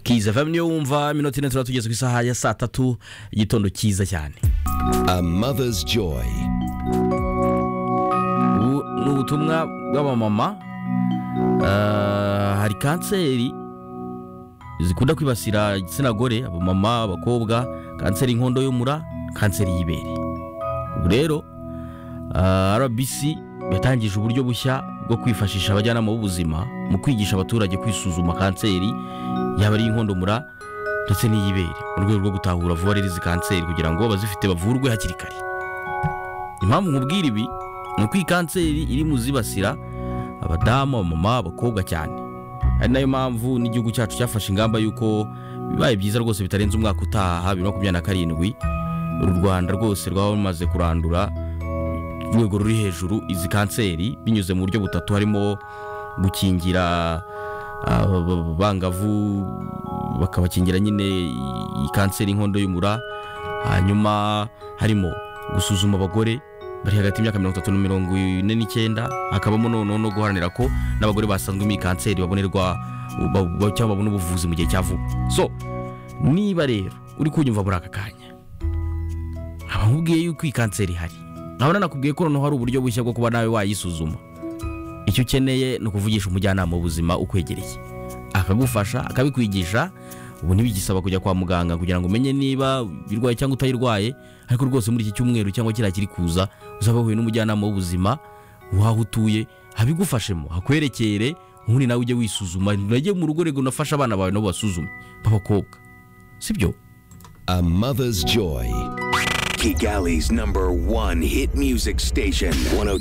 kiza vamwe niyo wumva iminota ine tuba tugeze ku isaha ya saa tatu igitondo cyiza cyane A mother's joy. ubu ni ubutumwa bw'abamama Ah, hari kanseri zikunda kwibasira igitsina gore abamama abakobwa kanseri y'inkondo y'umura kanseri y'ibere ubu rero ah, rbc yatangije uburyo bushya bwo kwifashisha abajyanama b'ubuzima mu kwigisha abaturage kwisuzuma kanseri yaba ari iy'inkondo mura ndetse n'iy'ibere mu rwego rwo gutahura vuba rero izi kanseri kugira ngo abazifite bavurwe hakiri kare impamvu nkubwira ibi ni uko iyi kanseri iri mu zibasira abadamu abamama abakobwa cyane ari nayo mpamvu n'igihugu cyacu cyafashe ingamba y'uko bibaye byiza rwose bitarenze umwaka utaha bibiri na makumyabiri na karindwi u rwanda rwose rwaba rumaze kurandura urwego ruri hejuru izi kanseri binyuze mu buryo butatu harimo gukingira aba- abangavu bakabakingira nyine iyi kanseri y'inkondo y'umura hanyuma harimo gusuzuma abagore bari hagati y'imyaka mirongo itatu na mirongo ine n'icyenda hakabamo noneho no guharanira ko n'abagore basanzwe muri iyi kanseri babonerwa ba- ba- cyangwa babona ubuvuzi mu gihe cya vuba so niba rero uri kunyumva muri aka kanya nkaba nkubwiye yuko iyi kanseri ihari nkaba nanakubwiye ko noneho hari uburyo bushya bwo kuba nawe wayisuzuma icyo ukeneye ni ukuvugisha umujyanama w'ubuzima ukwegereye akagufasha akabikwigisha ubu ntibigisaba kujya kwa muganga kugira ngo umenye niba irwaye cyangwa utayirwaye ariko rwose muri iki cyumweru cyangwa kiriya kiri kuza uzaba wahuye n'umujyanama w'ubuzima waho utuye abigufashemo hakwerekere ubundi nawe ujye wisuzuma unajye mu rugo rego unafashe abana bawe nabo basuzume b'abakobwa sibyo A mother's joy. Kigali's number one hit music station, 102.6